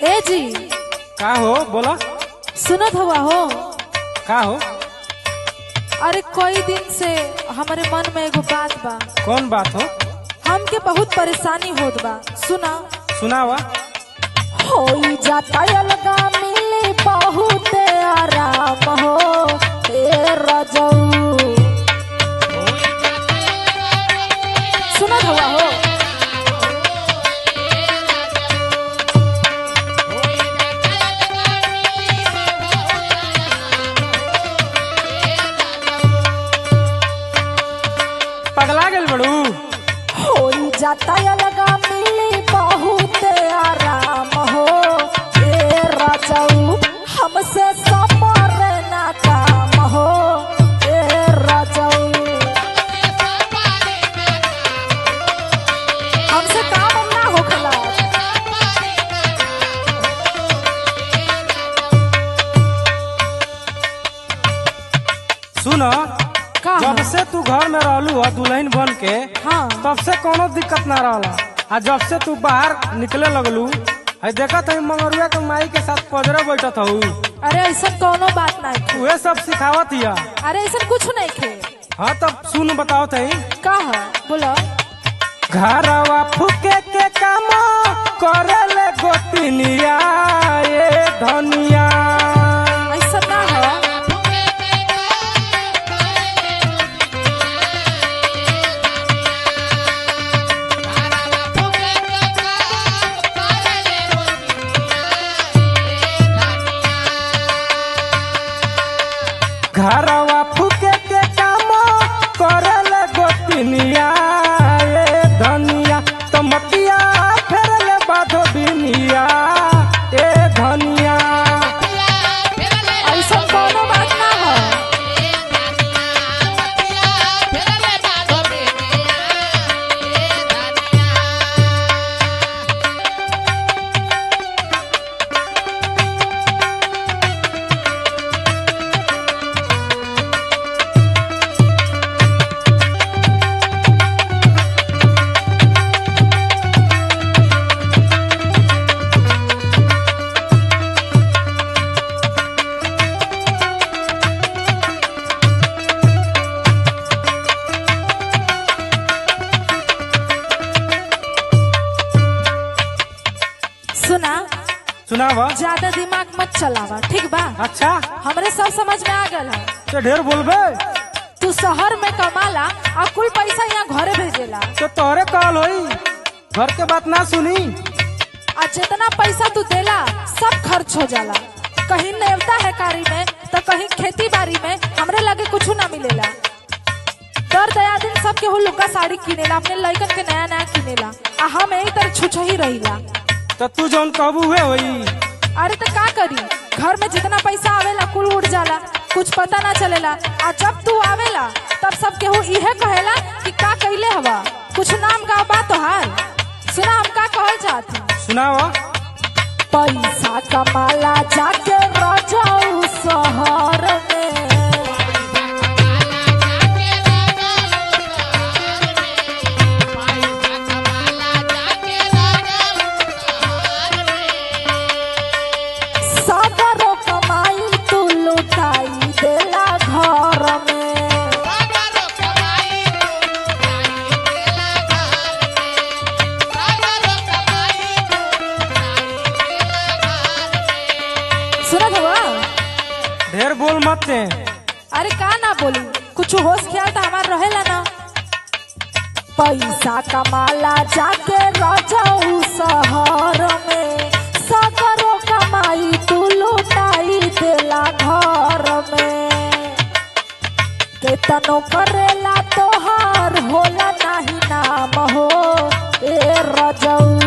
ए जी का हो बोला सुनत हुआ हो का हो अरे कई दिन से हमारे मन में एगो बात बा कौन बात हो हमके बहुत परेशानी होत बा सुना सुनावा होई जाता अलगा मिली बहुत आराम हो ए रजऊ सुनत हुआ हो पगला गेल बड़ू होई जाता अलगा मिली बहुत आराम हो ए रजऊ हमसे सपर ना काम हो ए रजऊ हमसे काम ना होखला सुन का जब से तू घर में रहलू ह दुल्हन बन के हाँ तब से कोनो दिक्कत ना रहला आ जब से तू बाहर निकले लगलू है देखत है मंगरुआ के माई के साथ पजरे बैठत हूँ अरे ऐसा कोनो बात नहीं थे उहे सब सिखावत हिया अरे ऐसा कुछ नहीं थे हाँ तब सुन बताओ तई का है बोलो घरवा फुके के काम करले गोतिनिया ए धनिया ऐसा ना है घरवा फुके के काम करले गोतिनिया ए धनिया तमतिया फेरले बाधो बिनिया ए धनिया ऐसा कोनो बात ना है सुना सुनावा ज्यादा दिमाग मत चलावा ठीक बा अच्छा हमरे सब समझ में आ गल है तो ढेर बोलबे तू शहर में कमाला और कुल पैसा यहाँ घरे भेजेला तो तोहरे कहल होई घर के बात ना सुनी और जितना पैसा तू देला सब खर्च हो जाला कहीं नेवता है कारी में तो कहीं खेती बाड़ी में हमरे लगे कुछ ना मिलेला दर दया दिन सब केहू लुका साड़ी किनेला अपने लइकन के नया नया किनेला आ हम यही तरह छुछ ही रहिला तो तू जौन कहबू हुए होई अरे तो का करी घर में जितना पैसा आवेला कुल उड़ जाला कुछ पता ना चलेला आ जब तू आवेला तब सब केहू इहे कहेला कि का कइले हवा कुछ नाम गाँव बा तोहार सुना हम का कहल चाहती सुनावा पैसा कमाला जाके रजाऊ शहर में सगरो कमाई तू लुटाई देला घर में सुनत हुआ ढेर बोल मत ते अरे का ना बोली कुछ होश ख्याल तो हमार रहेला ना पैसा कमाला जाके रजाऊ शहर में सगरो कमाई तू लुटाई देला घर में केतनो करेला तोहार होला नाही नाम हो ए रजऊ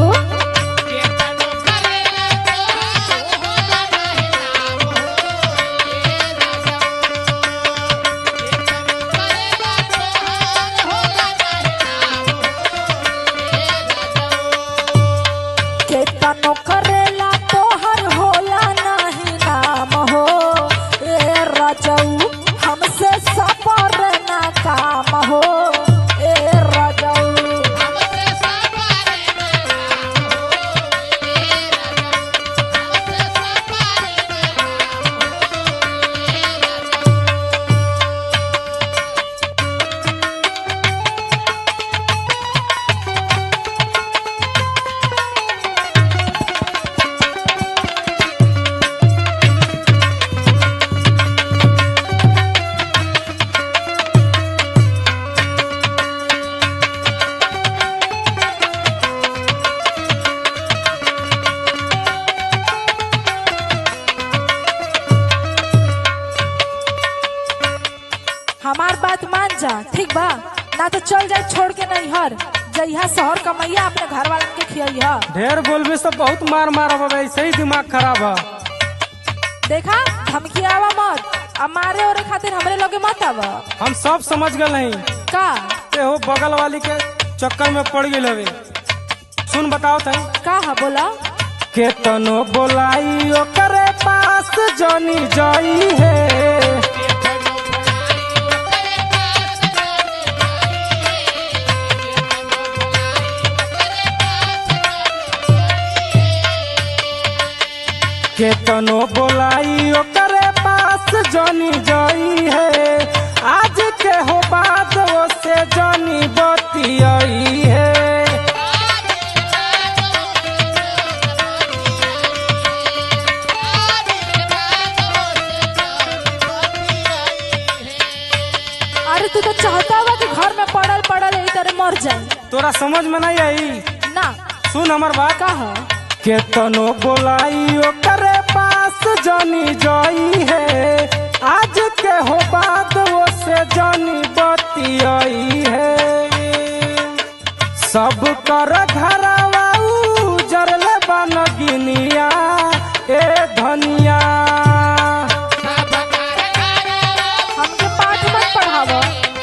केतनो करेला तोहर होला नाही नाम हो ए रजऊ हमसे सपर ना काम हो ए रजऊ ठीक बा ना तो चल जाए छोड़ के नैहर जइहा शहर कमैया अपने घर वालन के खियइहा ढेर बोलबे तो बहुत मार मार अब ऐसे ही दिमाग खराब है देखा धमकियावा मत अब मारे ओरे खातिर हमरे लोगे मत आवा हम सब समझ गए नहीं का ते हो बगल वाली के चक्कर में पड़ गई हवे सुन बताओ तई का है बोला केतनो बोलाई ओकरे पास जनी जाई है केतनो बोलाई ओकरे पास जनी जाई है आज के हो बात वो से जनी बतियाई है अरे तू तो चाहता हुआ कि घर में पड़ल पड़ल यही तरह मर जाए तोरा समझ में नहीं आई ना सुन हमर बात का है केतनो बोलाई ओकरे पास जानी जाई है आज के हो बात वो से जानी बतियाई है सब कर घरवा उजरले बन गिनिया ए धनिया हमके पाठ मत पढ़ावा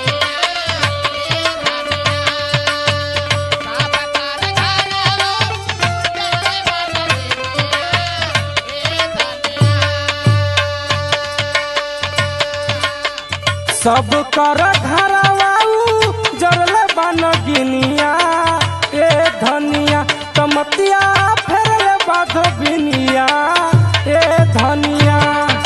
सब कर घरवा उजरले बन गिनिया ए धनिया तमतिया फेरले बाधो बिनिया ए धनिया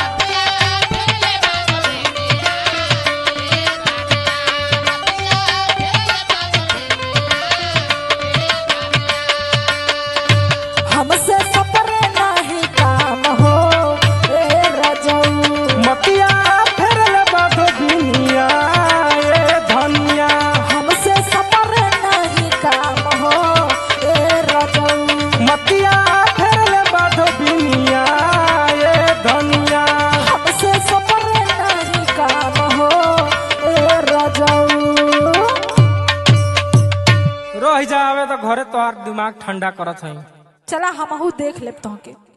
हमसे सपरे नहीं काम हो ए रजऊ मतिया फेरले बाधो बिनिया ए धनिया हमसे सपरे नहीं काम हो ए रजऊ मतिया फेरले बाधो बिनिया ए धनिया हमसे सपरे नहीं काम हो ए रजऊ रह जावे तो घरे तोहार दिमाग ठंडा करत हई चला हमहू देख लेब तोहके